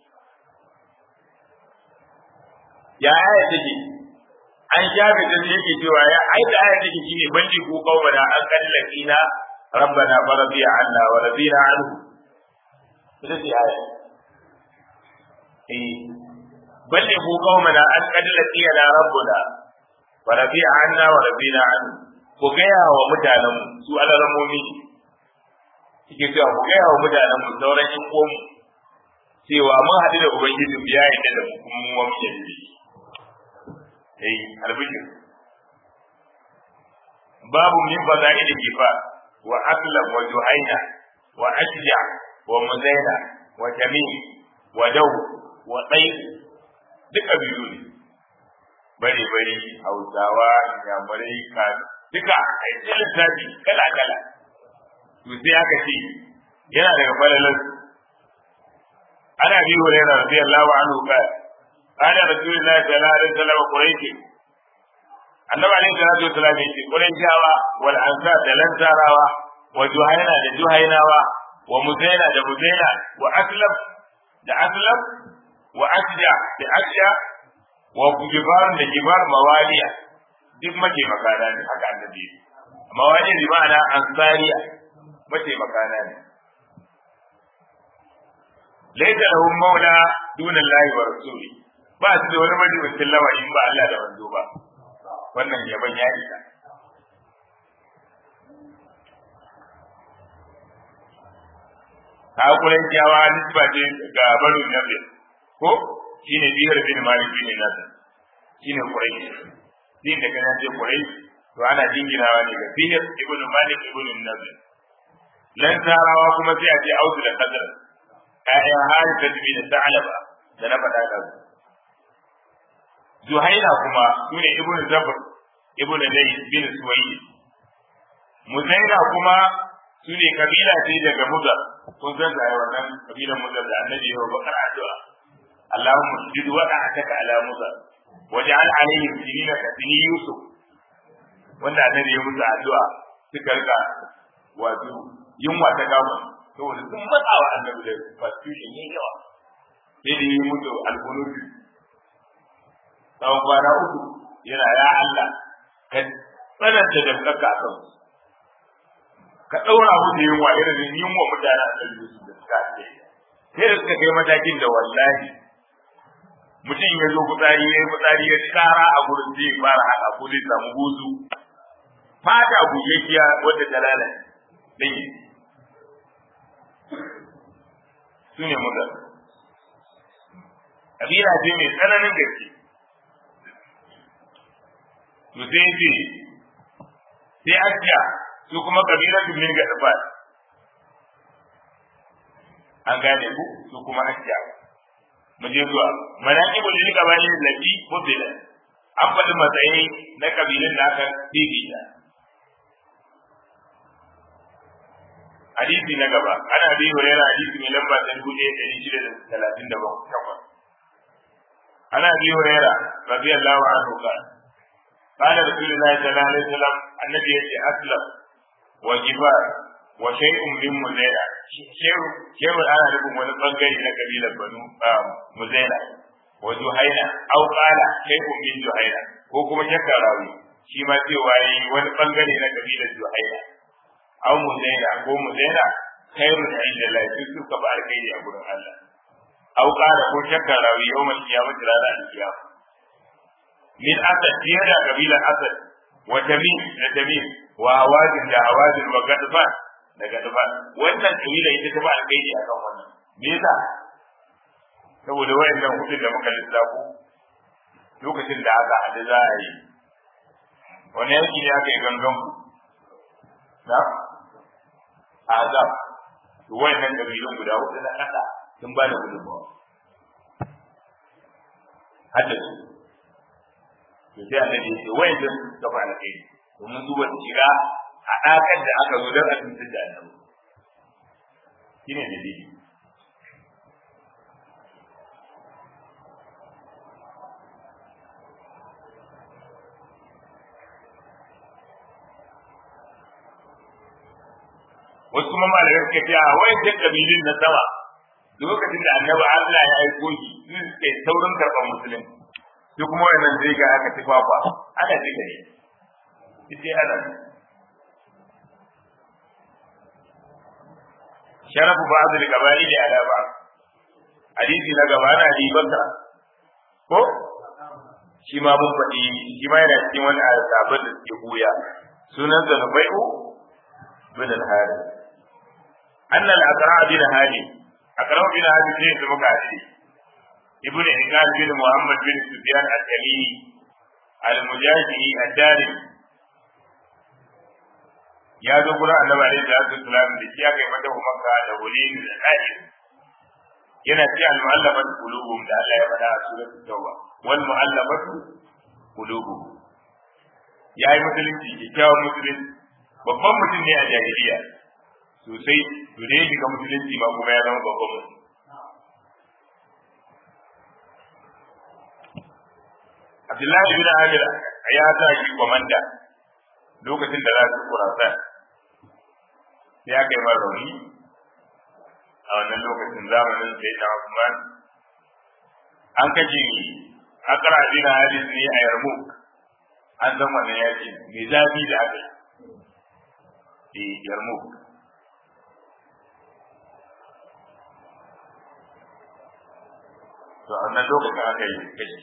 ya aya take an shafe ta yake cewa ya ai da aya take shine bandi ko qaumana an kallakina rabbana faradiya anna wa radina anhu ita ce aya eh bandi ko qaumana an kallakina rabbuna wa rabi'a anna wa rabina an ku gaya wa mutanen mu su alaramomi kike cewa ku gaya wa mutanen mu sauran yan uwan cewa mun haɗu da ubangiji mu ya yarda da mu kuma mu mu yarda da shi eh albishir babu min fada'il kifa wa aslam wa juhaina wa ashja wa muzaina wa tamim wa daw wa tsayi duka biyu ne bare bare hausawa yamurai ka duka a yi lissafi kala kala to sai aka ce yana daga falalar ana bi hurairah radiyallahu anhu ka ana rasulullahi sallallahu alaihi wasallam quraishi annabi alaihi salatu wasallam ya ce quraishawa wal ansar da lansarawa wa juhaina da juhainawa wa muzaina da muzaina wa aslab da aslab wa asja da asja wa gibar da gibar mawaliya duk mace makana ne haka annabi mawali bi ma'ana ansariya mace makana ne laita lahum maula duna Allah wa rasuli ba su da wani majalisin lawa in ba Allah da manzo ba wannan yaban ya isa ka kuren kyawa nisba ce ga barin nabi ko shine biyar bin malik bin nasr shine quraish din da kana ce quraish to ana jinginawa ne ga biyar ibn malik ibn nasr lan tarawa kuma sai a ce auzu da qadar ayan harisa bin ta'alaba da na faɗa da su Zuhaira kuma sune Ibn Zabr Ibn Lay bin Suwayi Muzaira kuma sune kabila ce daga Mudar kun san da wannan kabilan Mudar da Annabi ya bakar addu'a Allahumma sujud wa da'ataka ala Mudar waj'al alaihim sinina ka sini Yusuf wanda Annabi ya musu addu'a suka rika wato yunwa ta gama saboda sun matsawa Annabi da persecution yayi yawa sai da yi mutu alkunuti tsawon kwana uku yana ya Allah ka tsananta da kanka a kan ka ɗaura musu yunwa irin yunwa mutane a kan Yusuf da suka ce sai da suka kai matakin da wallahi mutum ya zo fitsari ya yi fitsari ya kara a gurin zai fara haka ko zai samu huzu fata bugeggiya wadda ta lalace ɗaya su ne mutane kabila ce mai tsananin gaske to sai ce sai asiya su kuma kabila su min gaɗafa an gane ku su kuma asiya mu je zuwa manaqibul lil qabail allati fudila an faɗi matsayi na kabilan da aka bibita hadisi na gaba ana bi hurera hadisi mai lamba ta dubu ɗaya ɗari shida da talatin da takwas عن ابي هريره رضي الله عنه قال قال رسول الله صلى الله عليه وسلم النبي اسلم وجبار وشيء من مزينة شيء شيء انا لكم wani bangare na kabilar banu muzaina wa juhaina aw qala shay'un min juhaina ko kuma shakka rawi shi ma cewa yi wani bangare na kabilar juhaina aw muzaina ko muzaina khairun inda Allah su suka ba alkhairi a gurin Allah aw qala ko shakka rawi yawmal qiyamati ranar alqiyama min asad da kabila asad wa tamim da tamim wa hawazin da hawazin wa gadban da gadban wannan kabila ita ta ba alkhairi akan wannan me yasa saboda wayannan hudu da muka lissafo lokacin da aka hadu za a yi wani yanki ne aka yi gangan ku na azab to wayannan kabilun guda hudu na kasa sun ba da gudunmawa hadda su to sai annabi ya ce wayan da suka fara kai domin su ba su shiga a ɗakar da aka zo don a tuntar da annabi shine dalili wasu kuma malamai suka ce a wayan kabilun na sama lokacin da annabi Allah ya aiko shi sun kai saurin karɓar musulunci sai kuma wannan zai ga aka ci kwakwa ana ci gare ita ana sharafu ba azul gabani da ala ba hadisi na gaba na ribarka ko shi ma mun faɗi shi ma yana cikin wani asabar da suke buya sunan sa nubai'u bin al-harith anna al-aqra bin harith aqra bin harith ne da muka ce ibn Hikal bin Muhammad bin Sufyan al-Tamimi al-Mujahidi ad-Dari ya zo gurin Annabi alaihi salatu wasalam da shi aka yi mata Makka da wulin da Qaid yana ci al-mu'allafat qulubuhum da Allah ya faɗa a suratul Tauba wal mu'allafat qulubuhum ya yi musulunci kyakkyawan musulunci babban mutum ne a jahiliya sosai to da ya shiga musulunci ma kuma ya zama babban mutum Abdullahi bin Amir ya sa shi komanda lokacin da za su kurasa sai aka yi mara rauni a wannan lokacin zamanin sai na Usman an kashe akara bin Haris ne a Yarmouk an san wannan yaki mai zafi da aka yi Yarmouk to a wannan lokacin aka yi kashe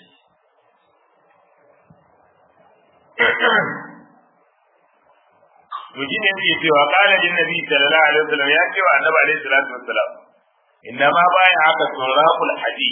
to shi ne yake cewa kana din nabi sallallahu alaihi wasallam ya ce wa annabi alaihi salatu wassalam inna ma baya haka suraqul hadi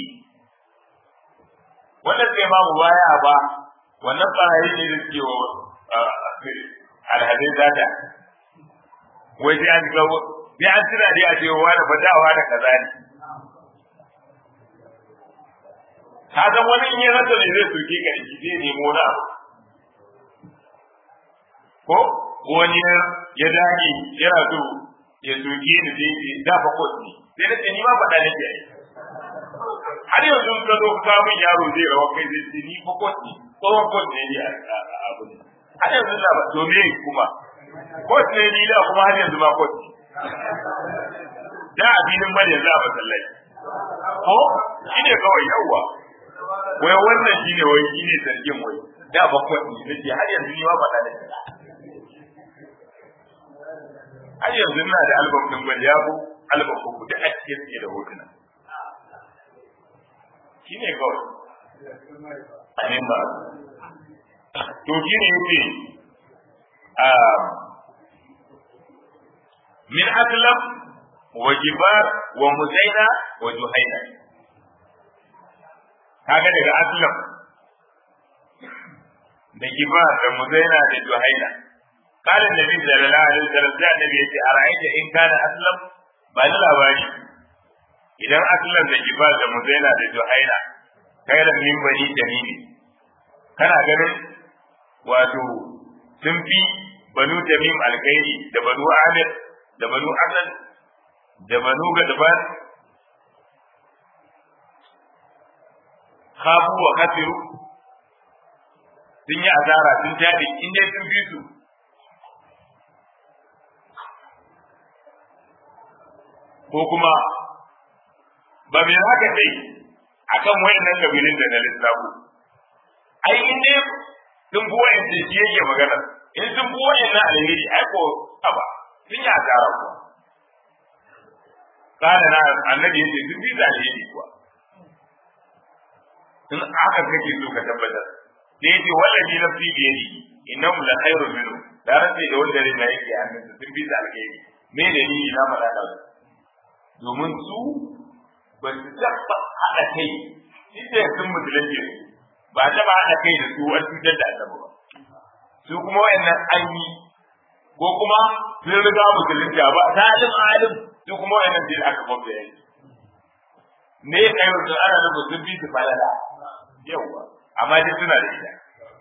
wannan sai ma baya ba wannan barayi ne da suke wa alhadin zata wai sai an ga sai an tuna dai a ce wa da fadawa da kaza ne ka san wani in ya rasa ne zai soke ka shi zai nemo na ko wani ya dage yana so ya soke ni zai ce dafa kot ne sai na ce ni ma faɗa nake ai har yanzu ka zo ka min yaro zai rawa kai zai ce ni fa kot ne tsohon kot ne ni a abu ne har yanzu na ba to me kuma kot ne ni da kuma har yanzu ma kot ne da abinin bane yanzu a masallaci ko shi ne kawai yawwa wai wannan shi ne wai shi ne zargin wai da ba kwaɗi na ce har yanzu ni ma faɗa da shi har yanzu ina da albam ɗin bane ya bu albam uku duk a cikin suke da hotuna shi ne kawai amin ba to shi ne yake min aslam wa jibar wa muzaina wa juhaina kaga daga aslam da jibar da muzaina da juhaina qala annabi sallallahu alaihi wasallam da annabi yace ara'aita in kana aslam ba ni labari idan aslam da jibar da muzaina da juhaina kairan min bani tamimi kana ganin wato sun fi banu tamim alkhairi da banu amir da banu asad da banu gadban khafu wa kafiru sun yi asara sun tabi in dai sun fi su ko kuma ba mai haka dai akan wayannan kabilun da na lissafo ai in dai sun fi wayan da shi yake magana in sun fi wayan na alheri ai ko aba sun yi asara kuwa kana na annabi yace sun fi da alheri kuwa in aka kake so ka tabbatar sai yace wallahi nafsi bi yadi innahum la khairun minhu da race da wanda rai yake hannunsa sun fi da alheri me dalili na faɗa da su domin su ba su taɓa haɗa kai inda sun musulunci ba taɓa haɗa kai da su wani cutar da annabi ba su kuma wayannan an yi ko kuma sun riga musulunci ba salim alim su kuma wayannan sai aka gwamna yanki ne ya kai wasu ana da sun bi su falala yawwa amma dai suna da ita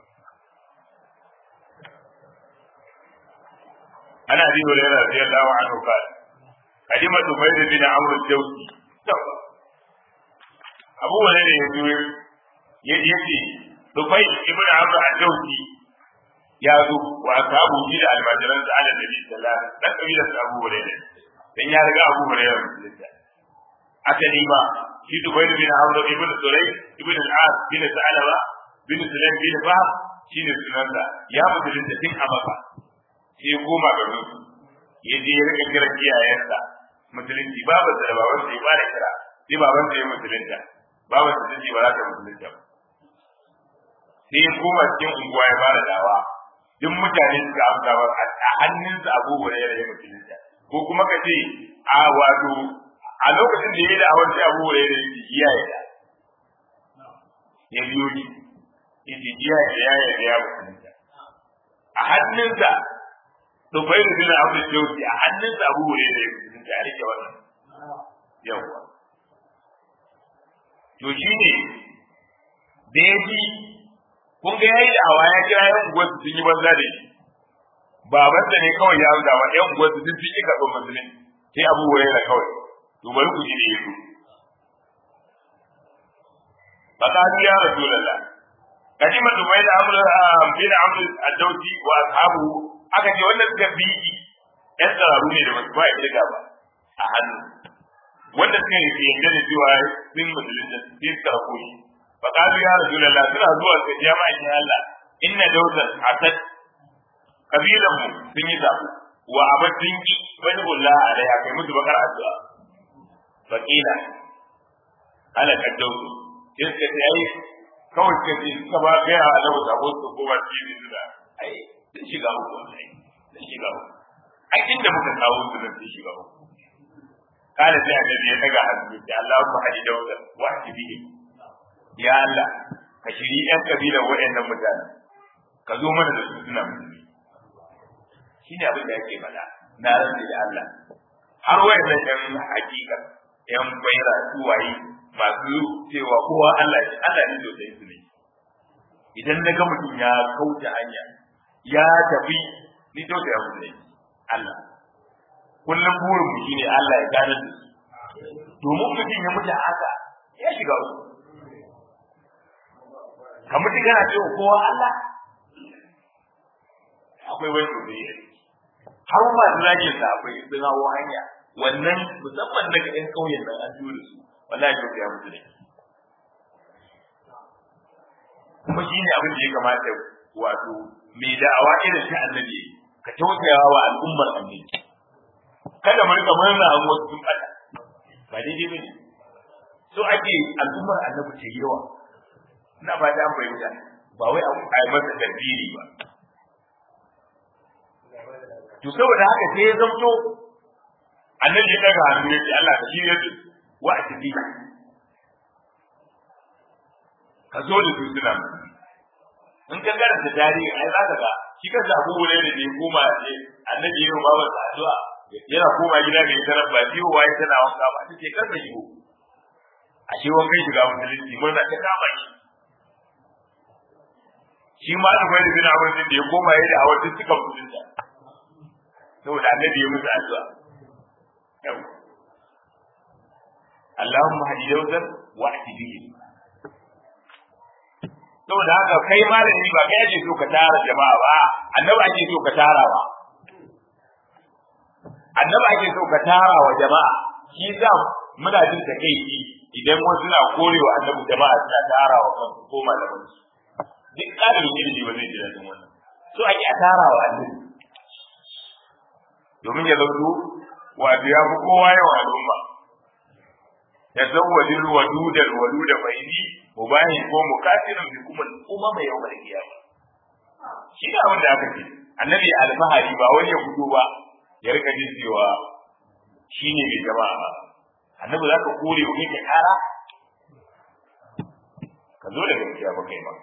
ana bi wa rera radiyallahu anhu qala kalimatu bayd bin amr al-jawzi abu wani ne ya zo ya ce Dubai ibn Amr al-Jawzi ya zo wa ashabu shi da almajiran sa ala nabi sallallahu alaihi wasallam dan kabilar sa Abu Hurairah dan ya riga Abu Hurairah musulunta asali ba shi Dubai bin Amr ibn Suray ibn al-As bin Sa'laba bin Sulaim bin Fahd shine sunansa ya musulunta tun a Makka sai ya koma garin su ya je ya rika kira iyayensa musulunci babu da babansa ya fara kira sai babansa ya musulunta babansa ta ce ba za ta musulunta ba sai ya koma cikin unguwa ya fara dawa duk mutane suka amsa ba a hannunsa abubuwa ya rage musulunta ko kuma ka ce a wato a lokacin da ya yi da'awar sai abubuwa ya rage iya ya da ya biyo ni ita iya ya ya ya ya musulunta a hannunsa Tufailu bin Abu Jawzi a hannunsa abubuwa ya rage musulunta a rike wannan yawwa to shine da ya ji kun ga yayi awa ya kira yan unguwar su sun yi banza da shi baban da ne kawai ya ruda wa yan unguwar su sun fi karɓar musulmi sai abu da kawai to bari ku ji da yazo faqad ya rasulullah kadima dubai da amr bin amr ad-dawsi wa ashabu aka ce wannan suka bi yan tsararu ne da basu ba ya ba a hannu wanda suka yi yadda da cewa sun musulunta sai suka rako shi فقالوا يا رسول الله سنا zuwa ga jama'a in Allah inna dawsan asad kabilan mu sun yi zabu wa abadin ki wani bulla alaiha kai musu bakar addu'a faqila ala kadawsu sai suka ce ai kawai ka ce suka ba ga ya Allah sabo su ko ba ci ne da ai sun shiga uku wallahi sun shiga uku ai inda muka kawo su nan sun shiga uku قال sai annabi ya daga hannu ya Allahumma hadi dawsan wa bihi ya Allah ka shiri ɗan kabilar waɗannan mutane ka zo mana da su suna musulmi shi ne abin da yake faɗa na rantsi da Allah har waɗannan ɗan hakika ɗan baira su waye masu cewa kowa Allah ne Allah ne sosai su ne idan na ga mutum ya kauce hanya ya tafi ni to ya mutu ne Allah kullum burin mu shine Allah ya gane da su domin mutum ya mutu haka ya shiga wasu ka mutu kana cewa kowa Allah akwai wani sosai har masu zagin sa akwai sun hawo hanya wannan musamman daga ɗan ƙauyen nan an tura su wallahi to ya mutu ne kuma shi ne abin da ya kamata wato mai da'awa irin ta annabi ka tausayawa wa al'ummar annabi kada mu rika murna an wasu sun bada ba daidai bane so ake al'ummar annabi ta yawa ina ba da fahimta ba wai a yi masa tarbiyyi ba to saboda haka sai ya zamto annabi ya daga hannu ya ce Allah ka shirya su wa a tafi ka zo da su suna in ka karanta tarihi ai za ka ga shi ka samu wuri da ya koma ce annabi ya yi wa babansa addu'a yana koma gida ga ita ba biyo waye tana wanka ba ta ce kansa yiwo a ce wankan shiga musulunci murna ta kama shi shi ma da bai bin abin da ya koma ya da a wata suka musulunta saboda annabi ya musu addu'a Allahumma hadi dawzan wa ahdihi saboda haka kai malami ba kai ake so ka tara jama'a ba annabi ake so ka tara ba annabi ake so ka tara wa jama'a shi za muna jin takeici idan wasu na korewa annabi jama'a suna tara wa kansu ko malaman su duk ɗalibin ilimi ba zai ji daɗin wannan so ake a tara wa annabi domin ya zauto wato ya fi kowa yawan al'umma ya zawwajin wadudar waduda bayni mubahi ko mukatirin bi kuma umma mai yau mai kiyama shi ne abin da aka ce annabi alfahari ba wani ya fito ba ya rika jin cewa shi ne mai jama'a ba annabi za ka kore wa kai kara ka zo da gaskiya ba kai ba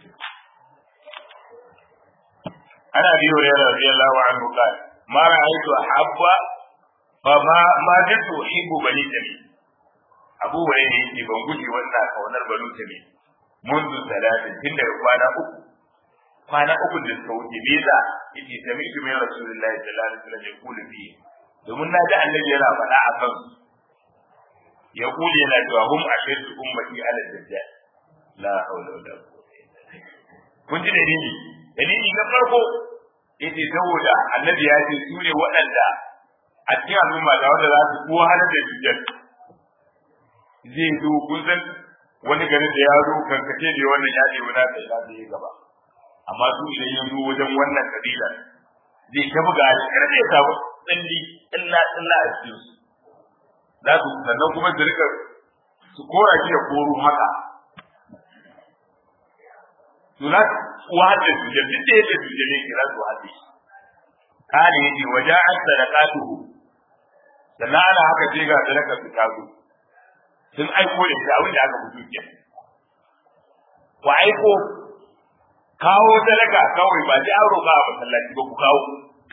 ana biyo da radiyallahu anhu qala ma ra'aytu habba fa ma ma jitu hibbu bani tamim abu wai ne yake ban guje wannan kaunar banu tamim منذ ثلاثة tun daga kwana uku kwana uku da suka wuce biza yace sami su min rasulullahi sallallahu alaihi wasallam ya kula fi domin na ji annabi yana faɗa a kan ya kula yana cewa hum ashaddu ummati ala dajjal la hawla wala quwwata kun ji dalili dalili na farko yace saboda annabi ya ce su ne waɗanda a cikin al'umma da wanda za su kowa hana da dajjal zai zo kun san wani garin da ya zo kankace da wannan ya ɗebi na sai na zai gaba amma su idan ya zo wajen wannan kabila zai ta buga shi kar zai samu tsalli illa illa a cikin su za su sannan kuma su rika su kora shi da koro haka su na wahada su da duk da yake su da ne kira su wahada shi kane yace waja'at sadaqatuhu sannan ana haka sai ga sadaka su ta zo sun aiko da shi abin da aka fito ke ku aiko kawo sadaka kawai ba sai an roƙa a masallaci ba ku kawo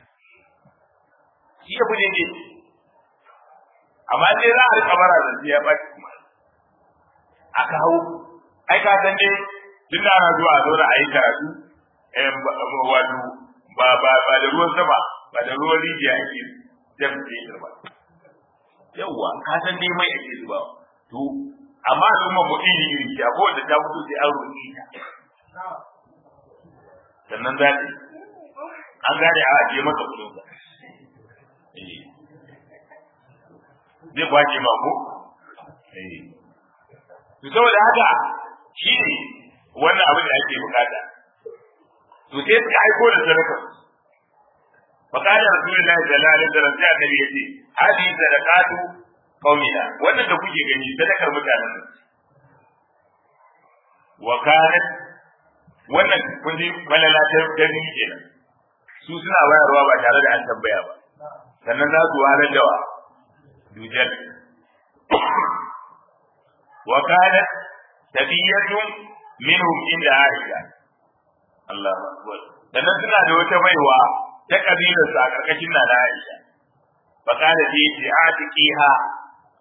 shi ya bude ne amma sai za a rika bara da ya ba kuma a kawo ai ka san dai tun da ana zuwa a zauna a yi karatu wato ba ba ba da ruwan sama ba da ruwan rijiya ake jan ba yawwa ka san dai mai ake zubawa to amma al'umma mu iri iri ce ko da ta fito sai an roƙi ta sannan za ta an gane a ajiye maka kudin sa zai kwace ma ko to saboda haka shi ne wannan abin da ake bukata to sai suka aiko da sadaka فقال رسول الله صلى الله عليه وسلم sai annabi yace hadi sadaqatu qaumina wannan da kuke gani sadakar mutanen wa kanat wannan kun ji balala ta gani kenan su suna bayarwa ba tare da an tambaya ba sannan za su ware da wa dujal wa kanat tabiyatun minhum inda aisha Allahu akbar sannan suna da wata baiwa ta kabilar sa karkashin na Aisha fa kana ji ce atiqiha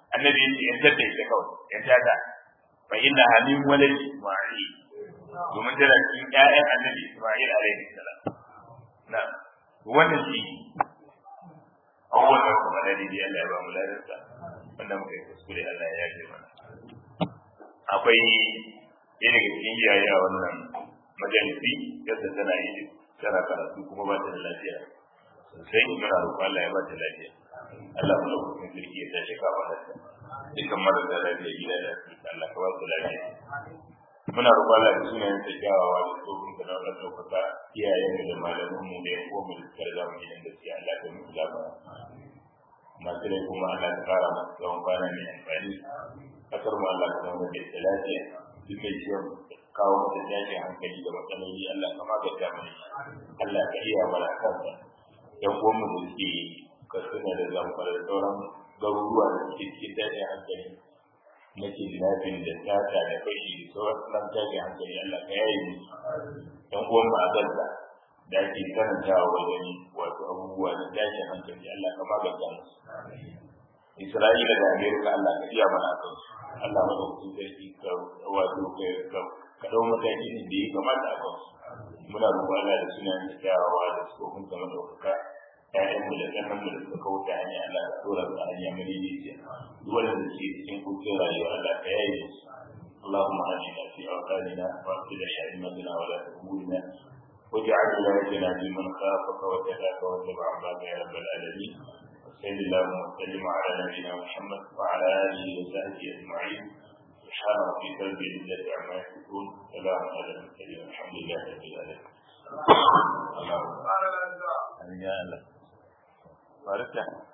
annabi yace yan tada ita kawai yan tada fa inna hamin walad isma'il domin tana cikin ƴaƴan annabi isma'il alaihi salam na wannan shi abubuwan da kuma da dai Allah ya ba mu ladarsa wanda muka yi kuskure Allah ya yafe mana akwai ɗaya daga cikin iyaye a wannan majalisi yadda tana yi tana karatu kuma ba ta da lafiya sosai muna roƙon Allah ya ba ta lafiya Allah mu lokacin sarki ya tashi kafa da ta dukkan marasa lafiya gida da asibiti Allah ka ba su lafiya muna roƙon Allah da sunayen ta kyawawa da tsohon ka na wannan ɗaukaka iyayen da malaman mu da yan uwan mu da suka riga mu gidan gaskiya Allah ka musu lafiya masu rai kuma Allah ka ƙara masu tsawon kwana mai amfani kasar mu Allah ka zama da ita lafiya duk mai ciwon kawo mata tashin hankali da matsaloli Allah ka magance mana Allah ka iya mana kansa yan uwan mu da suke kasuna da zamfara da sauran garuruwa da suke cikin tashin hankali na kidnapping da sata da fashi da sauran tashin hankali Allah ka yaye mu yan uwan mu a Gaza da ake karantawa wajen wato abubuwa na tashin hankali Allah ka magance musu Isra'ila da Amerika Allah ka iya mana kansu Allah madaukakin sarki ka wato ka ka dau matakin da ya kamata a kansu muna roƙon Allah da sunan da kyawawa da tsofin zama ɗaukaka ƴaƴan mu da ƙannan mu da suka kauta hanya Allah ka tura su a hanya madaidaiciya duk wanda da ke cikin kuncin rayuwa Allah ka yaye su اللهم آمنا في أوطاننا وأصلح أئمتنا ولاة أمورنا واجعل ولايتنا في من خافك واتقاك واتبع عبادك يا رب العالمين وصل اللهم وسلم على نبينا محمد وعلى آله وصحبه أجمعين سبحان ربك رب العزة عما يصفون سلام على المرسلين الحمد لله رب العالمين اللهم آمين يا الله بارك